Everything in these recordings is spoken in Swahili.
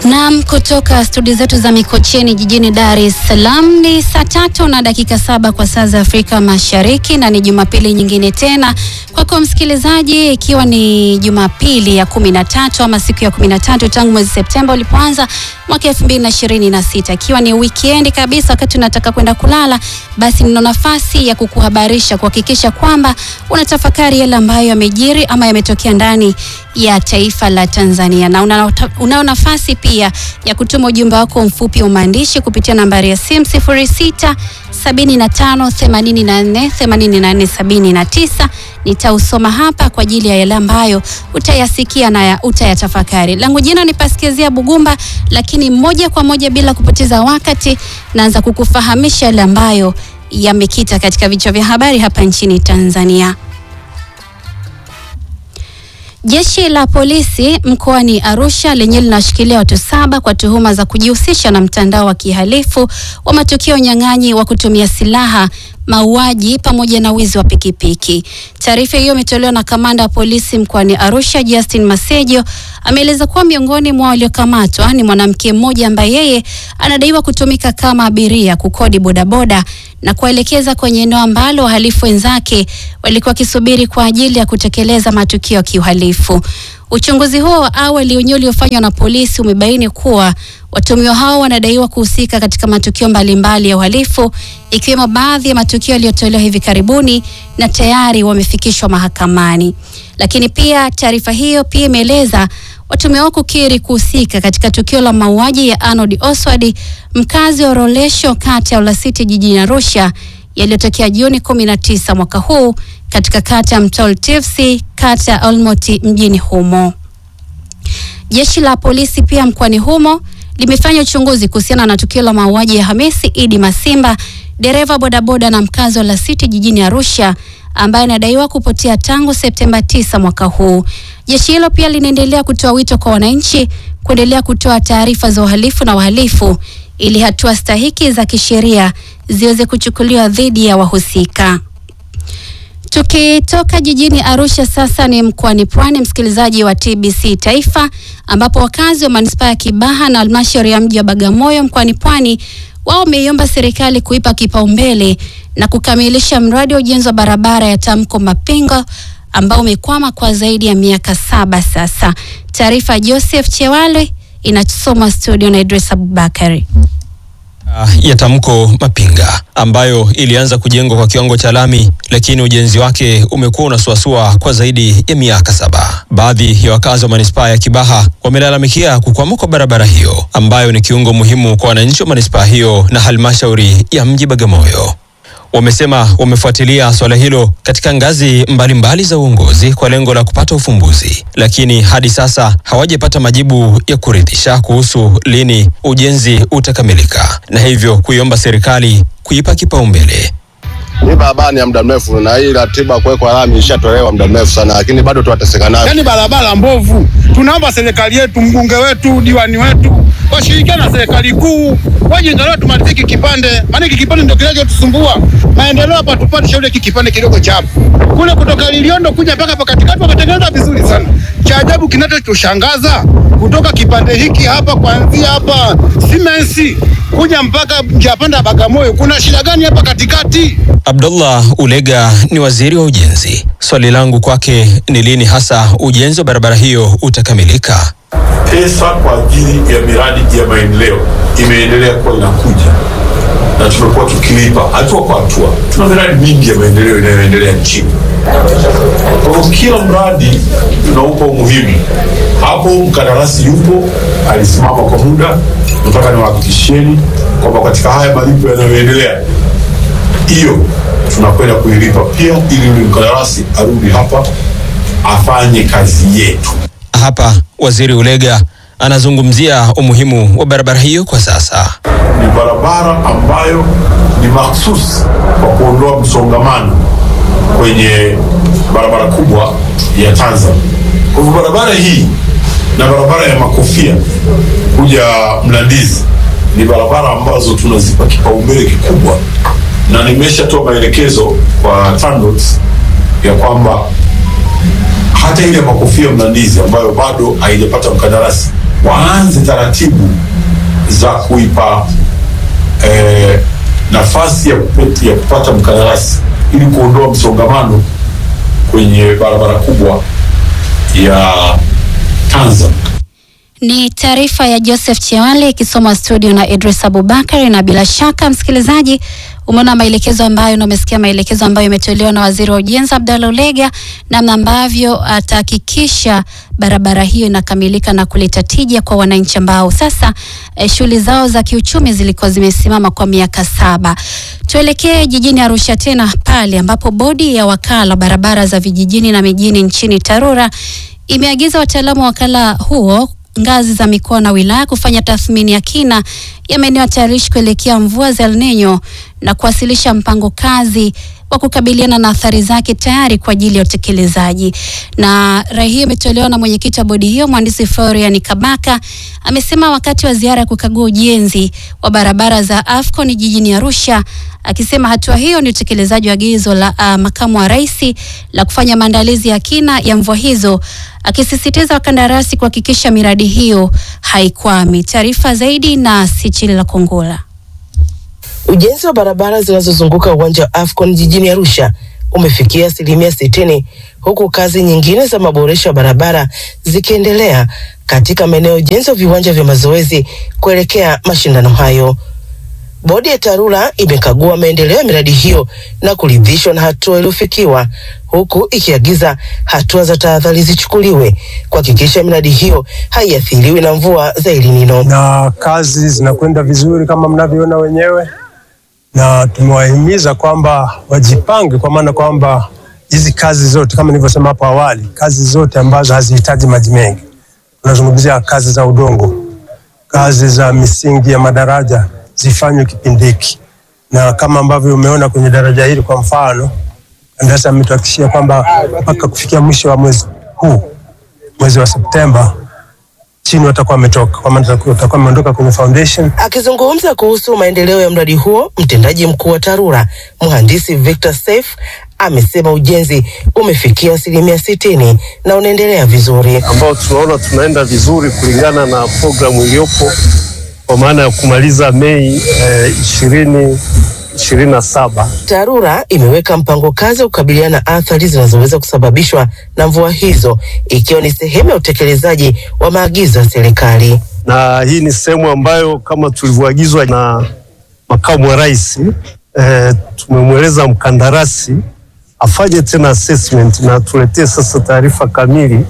Naam, kutoka studio zetu za Mikocheni jijini Dar es Salaam ni saa tatu na dakika saba kwa saa za Afrika Mashariki, na ni Jumapili nyingine tena kwako msikilizaji, ikiwa ni Jumapili ya kumi na tatu ama siku ya kumi na tatu tangu mwezi Septemba ulipoanza mwaka elfu mbili na ishirini na sita ikiwa ni wikendi kabisa, wakati unataka kwenda kulala, basi nina nafasi ya kukuhabarisha, kuhakikisha kwamba unatafakari yale ambayo yamejiri ama yametokea ndani ya taifa la Tanzania, na una, unao nafasi pia ya kutuma ujumbe wako mfupi wa maandishi kupitia nambari ya simu 06 75 84 84 79. Nitausoma hapa kwa ajili ya yale ambayo utayasikia na utayatafakari. Langu jina ni Paskezia Bugumba, lakini moja kwa moja bila kupoteza wakati naanza kukufahamisha yale ambayo yamekita katika vichwa vya habari hapa nchini Tanzania. Jeshi la polisi mkoani Arusha lenyewe linawashikilia watu saba kwa tuhuma za kujihusisha na mtandao wa kihalifu wa matukio unyang'anyi wa kutumia silaha, mauaji pamoja na wizi wa pikipiki. Taarifa hiyo imetolewa na kamanda wa polisi mkoani Arusha, Justin Masejo. Ameeleza kuwa miongoni mwa waliokamatwa ni mwanamke mmoja ambaye yeye anadaiwa kutumika kama abiria kukodi bodaboda na kuwaelekeza kwenye eneo ambalo wahalifu wenzake walikuwa wakisubiri kwa ajili ya kutekeleza matukio ya kiuhalifu. Uchunguzi huo wa awali wenyewe uliofanywa na polisi umebaini kuwa watuhumiwa hao wanadaiwa kuhusika katika matukio mbalimbali ya uhalifu ikiwemo baadhi ya matukio yaliyotolewa hivi karibuni na tayari wamefikishwa mahakamani. Lakini pia taarifa hiyo pia imeeleza watuhumiwa hao kukiri kuhusika katika tukio la mauaji ya Arnold Oswald mkazi wa Rolesho kata ya Olasiti jijini Arusha yaliyotokea Juni 19 mwaka huu katika kata ya Mtol Tifsi kata ya Olmoti mjini humo. Jeshi la polisi pia mkoani humo limefanya uchunguzi kuhusiana na tukio la mauaji ya Hamisi Idi Masimba, dereva bodaboda na mkazi wa Olasiti jijini Arusha ambaye anadaiwa kupotea tangu Septemba 9 mwaka huu. Jeshi hilo pia linaendelea kutoa wito kwa wananchi kuendelea kutoa taarifa za uhalifu na wahalifu ili hatua stahiki za kisheria ziweze kuchukuliwa dhidi ya wahusika. Tukitoka jijini Arusha sasa ni mkoani Pwani, msikilizaji wa TBC Taifa, ambapo wakazi wa manispaa ya Kibaha na halmashauri ya mji wa Bagamoyo mkoani Pwani wao wameiomba serikali kuipa kipaumbele na kukamilisha mradi wa ujenzi wa barabara ya Tamko Mapingo ambao umekwama kwa zaidi ya miaka saba sasa. Taarifa ya Joseph Chewale inasomwa studio na Idris Abubakari. Uh, ya Tamko Mapinga ambayo ilianza kujengwa kwa kiwango cha lami, lakini ujenzi wake umekuwa unasuasua kwa zaidi ya miaka saba. Baadhi ya wakazi wa manispaa ya Kibaha wamelalamikia kukwama kwa barabara hiyo ambayo ni kiungo muhimu kwa wananchi wa manispaa hiyo na halmashauri ya mji Bagamoyo. Wamesema wamefuatilia swala hilo katika ngazi mbalimbali mbali za uongozi kwa lengo la kupata ufumbuzi, lakini hadi sasa hawajapata majibu ya kuridhisha kuhusu lini ujenzi utakamilika, na hivyo kuiomba serikali kuipa kipaumbele. Hii barabara ni ya muda mrefu na hii ratiba kuwekwa lami ishatolewa muda mrefu sana, lakini bado tunateseka nayo. Yaani barabara mbovu. Tunaomba serikali yetu, mbunge wetu, diwani wetu washirikiane na serikali kuu, waje angalau tumalizie hiki kipande, maana hiki kipande ndio kinachotusumbua. Maendeleo hapa tupate shauri hiki kipande kidogo cha hapo. Kule kutoka Liliondo kuja mpaka hapa katikati wakatengeneza vizuri sana. Cha ajabu kinachotushangaza kutoka kipande hiki hapa kuanzia hapa Simensi kuja mpaka njia panda Bagamoyo, kuna shida gani hapa katikati? Abdullah Ulega ni waziri wa ujenzi. Swali langu kwake ni lini hasa ujenzi wa barabara hiyo utakamilika? Pesa kwa ajili ya miradi ya maendeleo imeendelea kuwa inakuja na tumekuwa tukilipa hatua kwa hatua. Tuna miradi mingi ya maendeleo inayoendelea nchini. Kwa hiyo kila mradi tunaupa umuhimu. Hapo mkandarasi yupo, alisimama kwa muda. Nataka niwahakikishieni kwamba katika haya malipo yanayoendelea, hiyo tunakwenda kuilipa pia, ili yule mkandarasi arudi hapa afanye kazi yetu. Hapa waziri Ulega anazungumzia umuhimu wa barabara hiyo kwa sasa. Ni barabara ambayo ni mahsusi kwa kuondoa msongamano kwenye barabara kubwa ya Tanzania. Kwa hivyo barabara hii na barabara ya Makofia kuja Mlandizi ni barabara ambazo tunazipa kipaumbele kikubwa, na nimeshatoa maelekezo kwa TANROADS ya kwamba hata ile makofia Mlandizi ambayo bado haijapata mkandarasi waanze taratibu za kuipa eh, nafasi ya, kupet- ya kupata mkandarasi ili kuondoa msongamano kwenye barabara kubwa ya Tanzam. Ni taarifa ya Joseph Chewale ikisomwa studio na Idris Abubakar. Na bila shaka msikilizaji, umeona maelekezo ambayo na umesikia maelekezo ambayo imetolewa na waziri wa ujenzi Abdallah Ulega, namna ambavyo atahakikisha barabara hiyo inakamilika na kuleta tija kwa wananchi ambao sasa eh, shughuli zao za kiuchumi zilikuwa zimesimama kwa miaka saba. Tuelekee jijini Arusha tena pale ambapo bodi ya wakala wa barabara za vijijini na mijini nchini TARURA imeagiza wataalamu wa wakala huo ngazi za mikoa na wilaya kufanya tathmini ya kina ya maeneo hatarishi kuelekea mvua za El Nino na kuwasilisha mpango kazi wa kukabiliana na athari zake tayari kwa ajili ya utekelezaji. Na rai hiyo imetolewa na mwenyekiti wa bodi hiyo mhandisi Florian Kabaka amesema wakati wa ziara ya kukagua ujenzi wa barabara za AFCON jijini Arusha, akisema hatua hiyo ni utekelezaji wa agizo la uh, makamu wa rais la kufanya maandalizi ya kina ya mvua hizo, akisisitiza wakandarasi kuhakikisha miradi hiyo haikwami. Taarifa zaidi na Sichili la Kongola. Ujenzi wa barabara zinazozunguka uwanja wa AFCON jijini Arusha umefikia asilimia sitini huku kazi nyingine za maboresho ya barabara zikiendelea katika maeneo ya ujenzi wa viwanja vya mazoezi kuelekea mashindano hayo. Bodi ya TARURA imekagua maendeleo ya miradi hiyo na kuridhishwa na hatua iliyofikiwa, huku ikiagiza hatua za tahadhari zichukuliwe kuhakikisha miradi hiyo haiathiriwi na mvua za El Nino. na kazi zinakwenda vizuri kama mnavyoona wenyewe, na tumewahimiza kwamba wajipange, kwa maana kwamba hizi kazi zote kama nilivyosema hapo awali, kazi zote ambazo hazihitaji maji mengi, tunazungumzia kazi za udongo, kazi za misingi ya madaraja zifanywe kipindi hiki, na kama ambavyo umeona kwenye daraja hili kwa mfano, kandarasi ametuhakikishia kwamba mpaka kufikia mwisho wa mwezi huu, mwezi wa Septemba, chini watakuwa wametoka, kwa maana watakuwa wameondoka kwenye foundation Akizungumza kuhusu maendeleo ya mradi huo, mtendaji mkuu wa TARURA mhandisi Victor Saif amesema ujenzi umefikia asilimia sitini na unaendelea vizuri. ambao tunaona tunaenda vizuri kulingana na programu iliyopo kwa maana ya kumaliza Mei ishirini ishirini na saba. TARURA imeweka mpango kazi wa kukabiliana na athari zinazoweza kusababishwa na mvua hizo, ikiwa ni sehemu ya utekelezaji wa maagizo ya serikali. na hii ni sehemu ambayo kama tulivyoagizwa na makamu wa rais eh, tumemweleza mkandarasi afanye tena assessment na tuletee sasa taarifa kamili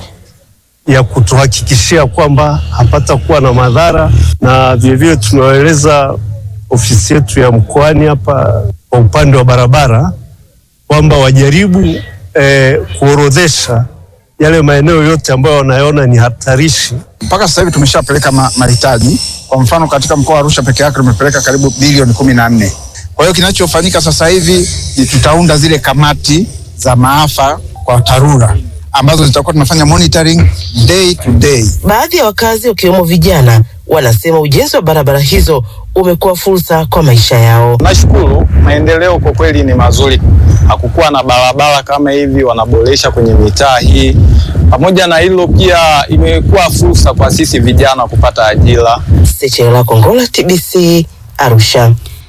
ya kutuhakikishia kwamba hapata kuwa na madhara, na vilevile tumewaeleza ofisi yetu ya mkoani hapa kwa upande wa barabara kwamba wajaribu eh, kuorodhesha yale maeneo yote ambayo wanayoona ni hatarishi mpaka sasa hivi tumeshapeleka ma- mahitaji. Kwa mfano katika mkoa wa Arusha peke yake tumepeleka karibu bilioni kumi na nne. Kwa hiyo kinachofanyika sasa hivi ni tutaunda zile kamati za maafa kwa TARURA ambazo zitakuwa tunafanya monitoring day to day. Baadhi ya wakazi wakiwemo vijana wanasema ujenzi wa barabara hizo umekuwa fursa kwa maisha yao. Nashukuru, maendeleo kwa kweli ni mazuri. Hakukuwa na barabara kama hivi, wanaboresha kwenye mitaa hii. Pamoja na hilo, pia imekuwa fursa kwa sisi vijana kupata ajira. Sechela Kongola, TBC, Arusha.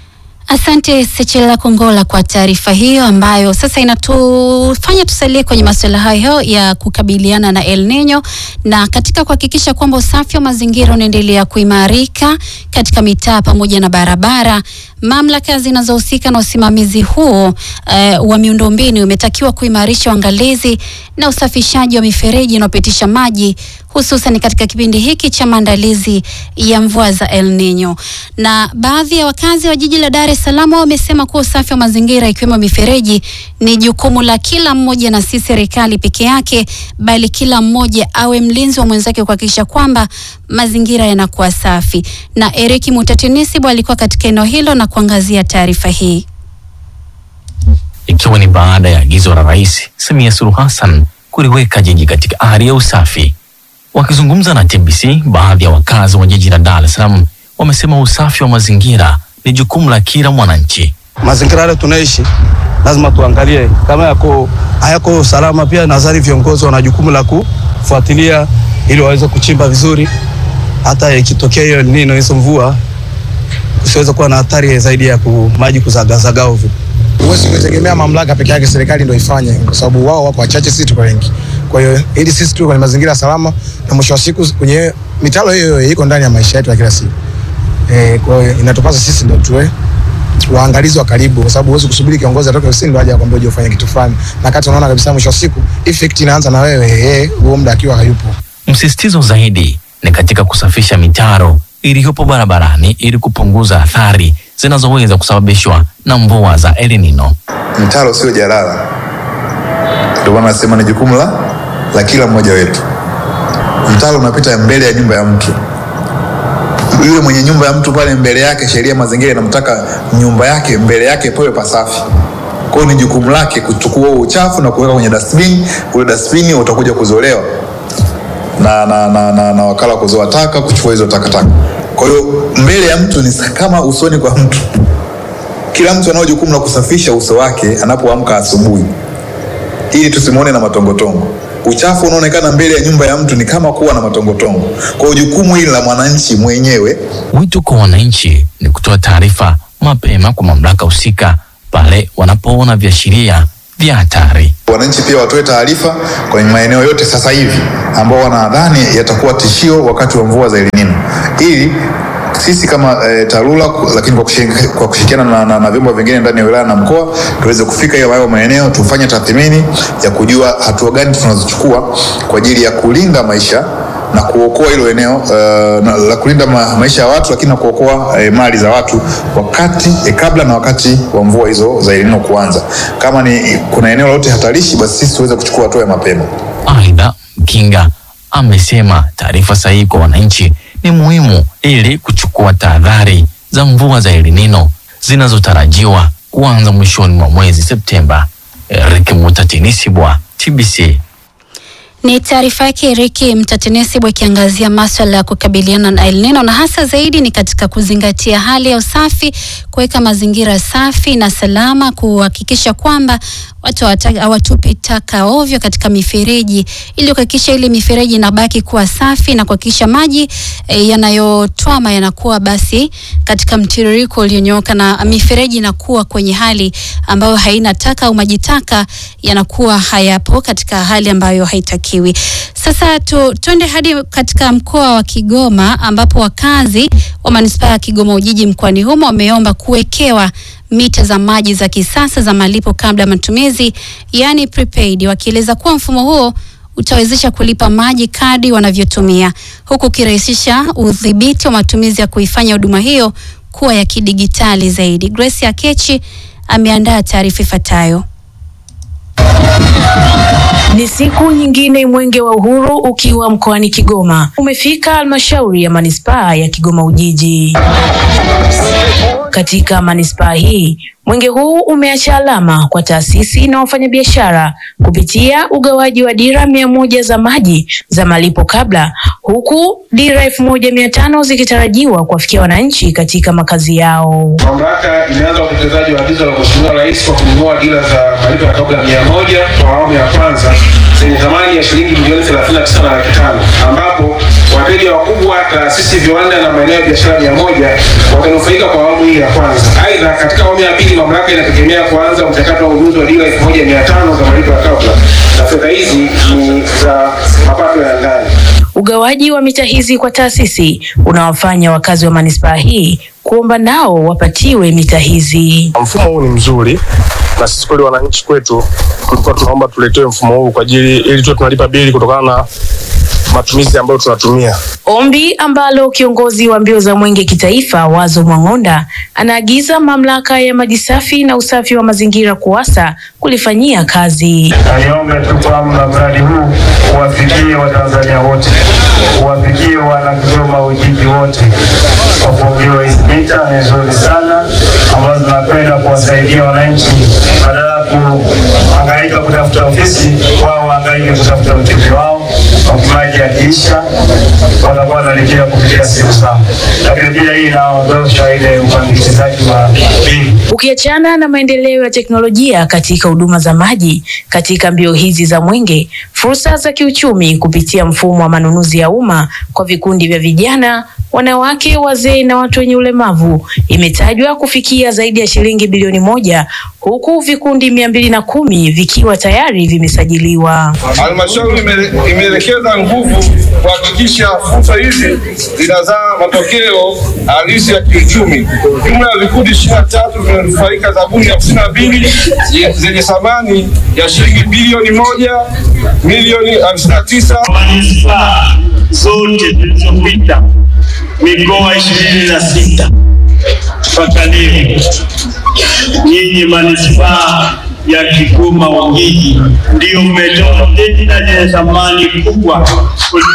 Asante Sechela Kongola kwa taarifa hiyo ambayo sasa inatufanya tusalie kwenye masuala hayo ya kukabiliana na El Nino na katika kuhakikisha kwamba usafi wa mazingira unaendelea kuimarika katika mitaa pamoja na barabara. Mamlaka zinazohusika na usimamizi huo eh, wa miundombinu imetakiwa kuimarisha uangalizi na usafishaji wa mifereji inayopitisha maji hususan katika kipindi hiki cha maandalizi ya mvua za El Nino. Na baadhi ya wakazi wa jiji la Dar es Salaam wamesema kuwa usafi wa mazingira ikiwemo mifereji ni jukumu la kila mmoja na si serikali peke yake, bali kila mmoja awe mlinzi wa mwenzake kuhakikisha kwamba mazingira yanakuwa safi. Na Eric Mutatinisibu alikuwa katika eneo hilo na kuangazia taarifa hii. ikiwa ni baada ya agizo la Rais Samia Suluhu Hassan kuliweka jiji katika hali ya usafi. Wakizungumza na TBC, baadhi ya wakazi wa jiji la Dar es Salaam wamesema usafi wa mazingira ni jukumu la kila mwananchi. mazingira yale tunaishi lazima tuangalie kama yako hayako salama. Pia nadhani viongozi wana jukumu la kufuatilia ili waweze kuchimba vizuri, hata ikitokea hiyo nino hizo mvua usiweze kuwa na athari zaidi ya ku, maji kuzagazaga ovyo. Huwezi kutegemea mamlaka peke yake, serikali ndio ifanye, kwa sababu wao wako wachache, sisi tuko wengi. Kwa hiyo ili sisi tu kwenye mazingira salama, na mwisho wa siku kwenye mitalo hiyo hiyo iko ndani ya maisha yetu ya kila siku. Eh, kwa hiyo inatupasa sisi ndio tuwe waangalizi wa karibu, kwa sababu huwezi kusubiri kiongozi atoke ofisini ndio aje akwambie uje ufanye kitu fulani, na kati unaona kabisa mwisho wa siku effect inaanza na wewe eh, huo muda akiwa hayupo. Msisitizo zaidi ni katika kusafisha mitaro iliyopo barabarani ili kupunguza athari zinazoweza kusababishwa na mvua za El Nino. Mtaro sio jalala, ndio maana nasema ni jukumu la la kila mmoja wetu. Mtaro unapita mbele ya nyumba ya mtu, yule mwenye nyumba ya mtu pale mbele yake, sheria ya mazingira inamtaka nyumba yake mbele yake pawe pasafi. Kwa hiyo ni jukumu lake kuchukua huo uchafu na kuweka kwenye dustbin. Ule dustbin utakuja kuzolewa na, na, na, na, na wakala wa kuzoa taka kuchukua hizo takataka. Kwa hiyo mbele ya mtu ni kama usoni kwa mtu. Kila mtu anao jukumu la kusafisha uso wake anapoamka asubuhi, ili tusimwone na matongotongo. Uchafu unaonekana mbele ya nyumba ya mtu ni kama kuwa na matongotongo. Kwa hiyo jukumu hili la mwananchi mwenyewe. Wito kwa wananchi ni kutoa taarifa mapema kwa mamlaka husika pale wanapoona viashiria vya hatari. Wananchi pia watoe taarifa kwenye maeneo yote sasa hivi ambao wanadhani yatakuwa tishio wakati wa mvua za El Nino ili sisi kama e, TARURA lakini kwa kushirikiana kwa kushirikiana na, na, na vyombo vingine ndani ya wilaya na mkoa tuweze kufika hiyo hayo maeneo tufanye tathmini ya kujua hatua gani tunazochukua kwa ajili ya kulinda maisha na kuokoa hilo eneo uh, na, la kulinda ma, maisha ya watu lakini na kuokoa eh, mali za watu wakati eh, kabla na wakati wa mvua hizo za El Nino kuanza. Kama ni kuna eneo lolote hatarishi, basi sisi tuweze kuchukua hatua ya mapema. Aidha, Mkinga amesema taarifa sahihi kwa wananchi ni muhimu ili kuchukua tahadhari za mvua za El Nino zinazotarajiwa kuanza mwishoni mwa mwezi Septemba. Eric Mutatinisibwa, TBC. Ni taarifa yake Riki Mtatenesibwa ikiangazia maswala ya kukabiliana na El Nino na hasa zaidi ni katika kuzingatia hali ya usafi, kuweka mazingira safi na salama, kuhakikisha kwamba watu hawata- hawatupi taka ovyo katika mifereji ili kuhakikisha ile mifereji inabaki kuwa safi na kuhakikisha maji e, yanayotwama yanakuwa basi katika mtiririko ulionyooka na mifereji inakuwa kwenye hali ambayo haina taka au maji taka yanakuwa hayapo katika hali ambayo haitakiwi. Sasa tu, tuende hadi katika mkoa wa Kigoma ambapo wakazi wa manispaa ya Kigoma Ujiji mkoani humo wameomba kuwekewa mita za maji za kisasa za malipo kabla ya matumizi, yani prepaid, wakieleza kuwa mfumo huo utawezesha kulipa maji kadi wanavyotumia huku ukirahisisha udhibiti wa matumizi ya kuifanya huduma hiyo kuwa ya kidigitali zaidi. Grace Akechi ameandaa taarifa ifuatayo. Ni siku nyingine mwenge wa uhuru ukiwa mkoani Kigoma umefika halmashauri ya manispaa ya Kigoma Ujiji. Katika manispaa hii mwenge huu umeacha alama kwa taasisi na wafanyabiashara kupitia ugawaji wa dira mia moja za maji za malipo kabla, huku dira elfu moja mia tano zikitarajiwa kuwafikia wananchi katika makazi yao. Mamlaka imeanza utekelezaji wa agizo la Mheshimiwa Rais kwa kununua dira za malipo ya kabla mia moja kwa awamu ya kwanza zenye thamani ya shilingi milioni 39 na laki tano ambapo wateja wakubwa, taasisi, viwanda na maeneo ya biashara mia moja watanufaika kwa awamu hii ya kwanza. Aidha, katika awamu ya pili mamlaka inategemea kuanza mchakato wa ununuzi wa dira elfu moja mia tano za malipo ya kabla, na fedha hizi ni za mapato ya ndani. Ugawaji wa mita hizi kwa taasisi unawafanya wakazi wa manispaa hii kuomba nao wapatiwe mita hizi. Mfumo huu ni mzuri na sisi kweli wananchi kwetu tulikuwa tunaomba tuletewe mfumo huu kwa ajili ili tuwe tunalipa bili kutokana na matumizi ambayo tunatumia. Ombi ambalo kiongozi wa mbio za mwenge kitaifa Wazo Mwang'onda anaagiza mamlaka ya maji safi na usafi wa mazingira KUWASA kulifanyia kazi. Niombe tu kwamba mradi huu uwafikie Watanzania wote, uwafikie wana Kigoma Ujiji wote. Kwa kuongewa hizi mita ni nzuri sana, ambazo zinapenda kuwasaidia wananchi badala ya kuhangaika kutafuta ofisi, wao wahangaike kutafuta mteja wao maji yakiisha watakuwa wanalipia kupitia simu zao, lakini pia hii inaondosha ile upandikizaji wa bili. Ukiachana na maendeleo ya teknolojia katika huduma za maji katika mbio hizi za Mwenge, fursa za kiuchumi kupitia mfumo wa manunuzi ya umma kwa vikundi vya vijana, wanawake, wazee na watu wenye ulemavu imetajwa kufikia zaidi ya shilingi bilioni moja huku vikundi mia mbili na kumi vikiwa tayari vimesajiliwa. Halmashauri imele- imeelekeza nguvu kuhakikisha fursa hizi zinazaa matokeo halisi ya kiuchumi. Jumla ya vikundi ishirini na tatu vimenufaika zabuni hamsini na mbili ye- zenye thamani ya shilingi bilioni moja milioni hamsini na tisa. Manispaa zote zilizopita mikoa ishirini na sita mpaka leo, nyinyi manispaa ya Kigoma Ujiji ndio mmetoa tenda zenye thamani kubwa kuliko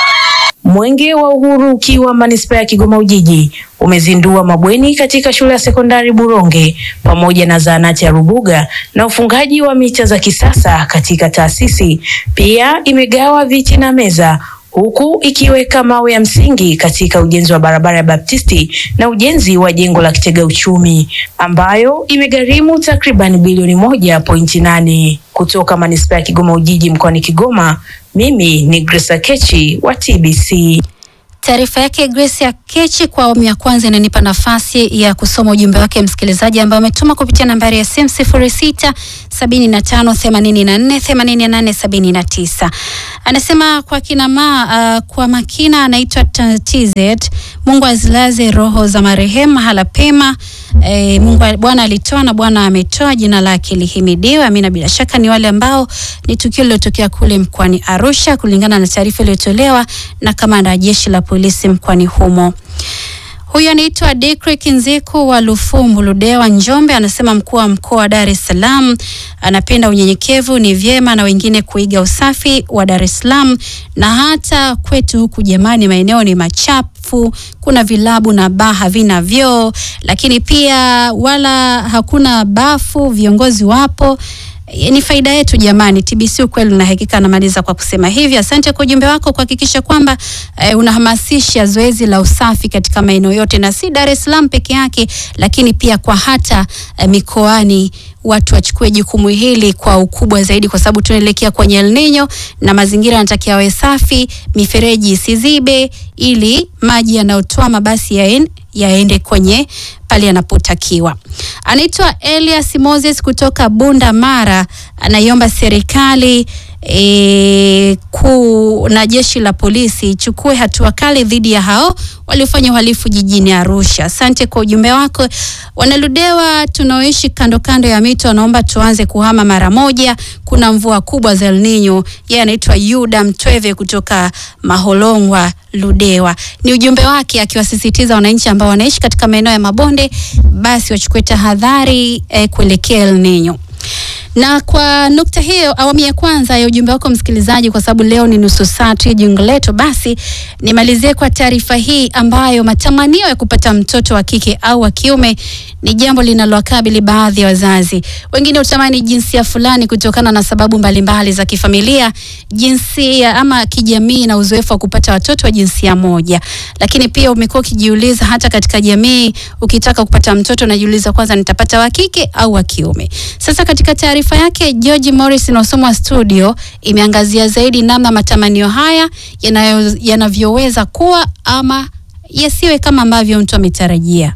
Mwenge wa Uhuru ukiwa manispaa ya Kigoma Ujiji umezindua mabweni katika shule ya sekondari Buronge pamoja na zahanati ya Rubuga na ufungaji wa micha za kisasa katika taasisi. Pia imegawa viti na meza huku ikiweka mawe ya msingi katika ujenzi wa barabara ya Baptisti na ujenzi wa jengo la kitega uchumi ambayo imegharimu takriban bilioni moja pointi nane. Kutoka manispaa ya Kigoma Ujiji mkoani Kigoma, mimi ni Grace Kechi wa TBC. Taarifa yake Grace ya Kechi kwa awamu ya kwanza inanipa nafasi ya kusoma ujumbe wake msikilizaji ambaye ametuma kupitia nambari ya simu 06 75 84 88 79. Anasema kwa kina ma, uh, kwa makina anaitwa T- TZ. Mungu azilaze roho za marehemu mahala pema. E, Mungu Bwana alitoa na Bwana ametoa, jina lake lihimidiwe. Amina. Bila shaka ni wale ambao ni tukio lilotokea kule mkoani Arusha kulingana na taarifa iliyotolewa na kamanda wa jeshi la polisi mkoani humo. Huyu anaitwa Dekrick Nziku wa Lufumbu Ludewa, Njombe. Anasema mkuu wa mkoa wa Dar es Salaam anapenda unyenyekevu, ni vyema na wengine kuiga usafi wa Dar es Salaam, na hata kwetu huku jamani, maeneo ni machafu, kuna vilabu na baa havina vyoo, lakini pia wala hakuna bafu, viongozi wapo E, ni faida yetu jamani. TBC ukweli na hakika anamaliza kwa kusema hivi. Asante kwa ujumbe wako kuhakikisha kwamba eh, unahamasisha zoezi la usafi katika maeneo yote na si Dar es Salaam peke yake, lakini pia kwa hata eh, mikoani watu wachukue jukumu hili kwa ukubwa zaidi, kwa sababu tunaelekea kwenye El Nino na mazingira yanatakiwa yawe safi, mifereji isizibe, ili maji yanayotwama basi yaen, yaende kwenye pale yanapotakiwa. Anaitwa Elias Moses kutoka Bunda Mara, anaiomba serikali e, kuu na jeshi la polisi ichukue hatua kali dhidi ya hao waliofanya uhalifu jijini Arusha. Asante kwa ujumbe wako. Wanaludewa tunaoishi kando kando ya mito wanaomba tuanze kuhama mara moja, kuna mvua kubwa za El Nino. Yeye anaitwa Yuda Mtweve kutoka Maholongwa Ludewa. Ni ujumbe wake akiwasisitiza wananchi ambao wanaishi katika maeneo ya mabonde basi wachukue tahadhari eh, kuelekea El Nino. Na kwa nukta hiyo, awamu ya kwanza ya ujumbe wako msikilizaji, kwa sababu leo ni nusu saa tu ya jungo letu, basi nimalizie kwa taarifa hii ambayo matamanio ya kupata mtoto wa kike au wa kiume ni jambo linalowakabili baadhi ya wazazi. Wengine hutamani jinsia fulani kutokana na sababu mbalimbali za kifamilia, jinsia ama kijamii na uzoefu wa kupata watoto wa jinsia moja. Lakini pia umekuwa ukijiuliza hata katika jamii, ukitaka kupata mtoto unajiuliza kwanza, nitapata wa kike au wa kiume? Sasa katika taarifa yake George Morris inaosomwa studio imeangazia zaidi namna matamanio haya yanayo- yanavyoweza kuwa ama yasiwe kama ambavyo mtu ametarajia.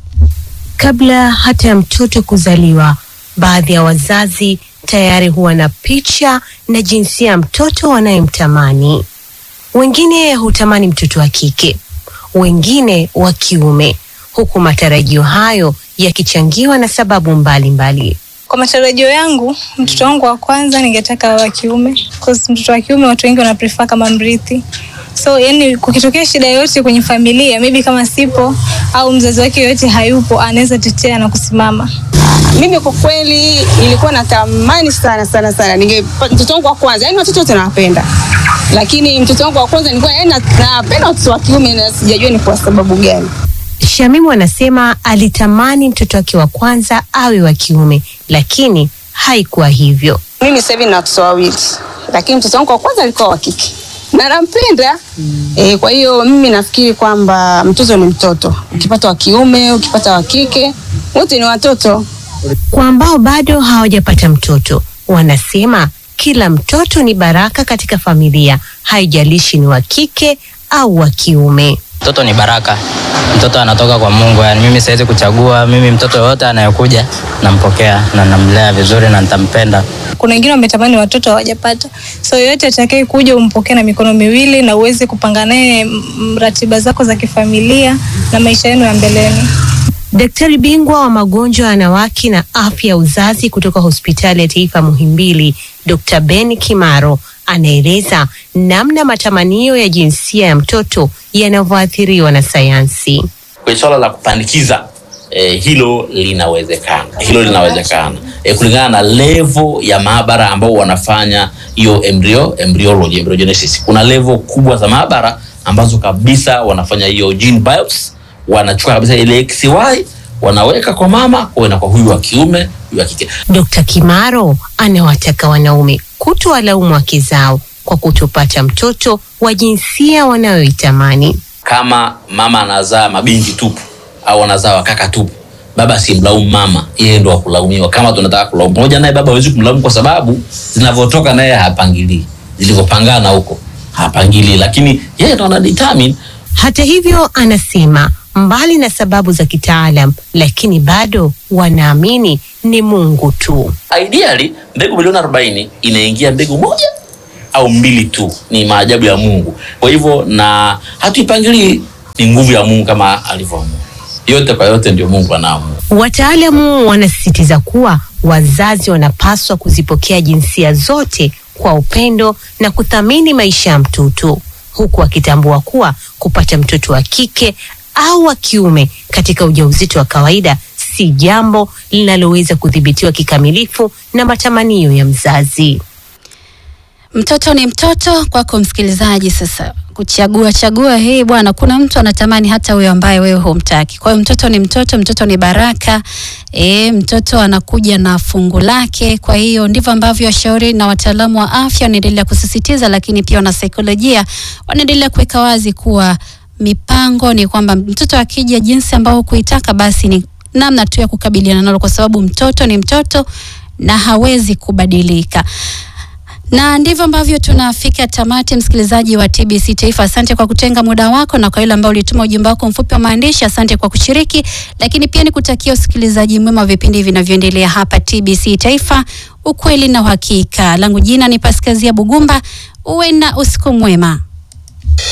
Kabla hata ya mtoto kuzaliwa, baadhi ya wazazi tayari huwa na picha na jinsia ya mtoto wanayemtamani. Wengine hutamani mtoto wa kike, wengine wa kiume, huku matarajio hayo yakichangiwa na sababu mbalimbali mbali. Kwa matarajio yangu, mtoto wangu wa kwanza ningetaka awe wa kiume, cause mtoto wa kiume watu wengi wana prefer kama mrithi. So yani, kukitokea shida yoyote kwenye familia, maybe kama sipo au mzazi wake yoyote hayupo, anaweza tetea na kusimama. Mimi kwa kweli nilikuwa natamani sana sana sana ninge mtoto wangu wa kwanza, yani watoto wote nawapenda, lakini mtoto wangu wa kwanza nilikuwa yani na- napenda watoto wa kiume na sijajua ni kwa sababu gani. Shamimu anasema alitamani mtoto wake wa kwanza awe wa kiume, lakini haikuwa hivyo. Mimi sasa hivi nina watoto wawili lakini mtoto wangu wa kwanza alikuwa wa kike na nampenda e, kwa hiyo mimi nafikiri kwamba mtoto ni mtoto, ukipata wa kiume, ukipata wa kike, wote ni watoto. Kwa ambao bado hawajapata mtoto, wanasema kila mtoto ni baraka katika familia, haijalishi ni wa kike au wa kiume. Mtoto ni baraka, mtoto anatoka kwa Mungu. Yani mimi siwezi kuchagua, mimi mtoto yoyote anayekuja nampokea na namlea vizuri na nitampenda. Kuna wengine wametamani watoto hawajapata, so yoyote atakaye kuja umpokee na mikono miwili na uweze kupanga naye mm, ratiba zako za kifamilia na maisha yenu ya mbeleni. Daktari bingwa wa magonjwa ya wanawake na afya ya uzazi kutoka hospitali ya taifa Muhimbili, Dr. Ben Kimaro anaeleza namna matamanio ya jinsia ya mtoto yanavyoathiriwa na sayansi. kwenye swala la kupandikiza eh, hilo linawezekana hilo linawezekana eh, kulingana na levo ya maabara ambao wanafanya hiyo embryo embryology embryogenesis kuna levo kubwa za maabara ambazo kabisa wanafanya hiyo gene biopsy wanachukua kabisa ile XY wanaweka kwa mama kwa na kwa huyu wa kiume huyu wa kike Dr. Kimaro anawataka wanaume kutowalaumu wake zao kwa kutopata mtoto wa jinsia wanayoitamani. kama mama anazaa mabinti tupu au anazaa wakaka tupu baba simlaumu mama yeye ndo akulaumiwa kama tunataka kulaumu pamoja naye baba hawezi kumlaumu kwa sababu zinavyotoka naye hapangilii zilivyopangana huko hapangilii lakini yeye ndo ana determine Hata hivyo, anasema mbali na sababu za kitaalam, lakini bado wanaamini ni Mungu tu. ideally mbegu milioni arobaini inaingia mbegu moja au mbili tu ni maajabu ya mungu kwa hivyo na hatuipangilii ni nguvu ya mungu kama alivyoamua yote kwa yote ndio mungu anaamua Wataalamu wanasisitiza kuwa wazazi wanapaswa kuzipokea jinsia zote kwa upendo na kuthamini maisha ya mtoto, huku wakitambua kuwa kupata mtoto wa kike au wa kiume katika ujauzito wa kawaida si jambo linaloweza kudhibitiwa kikamilifu na matamanio ya mzazi. Mtoto ni mtoto kwako msikilizaji. Sasa kuchagua chagua hii bwana, kuna mtu anatamani hata huyo ambaye wewe humtaki. Kwa hiyo mtoto ni mtoto, mtoto ni baraka. E, mtoto anakuja na fungu lake. Kwa hiyo ndivyo ambavyo washauri na wataalamu wa afya wanaendelea kusisitiza, lakini pia wanasaikolojia wanaendelea kuweka wazi kuwa mipango ni kwamba mtoto akija jinsi ambao kuitaka, basi ni namna tu ya kukabiliana nalo, kwa sababu mtoto ni mtoto na hawezi kubadilika na ndivyo ambavyo tunafika tamati, msikilizaji wa TBC Taifa. Asante kwa kutenga muda wako, na kwa yule ambao ulituma ujumbe wako mfupi wa maandishi, asante kwa kushiriki, lakini pia ni kutakia usikilizaji mwema wa vipindi vinavyoendelea hapa TBC Taifa, ukweli na uhakika. Langu jina ni Paskazia Bugumba, uwe na usiku mwema.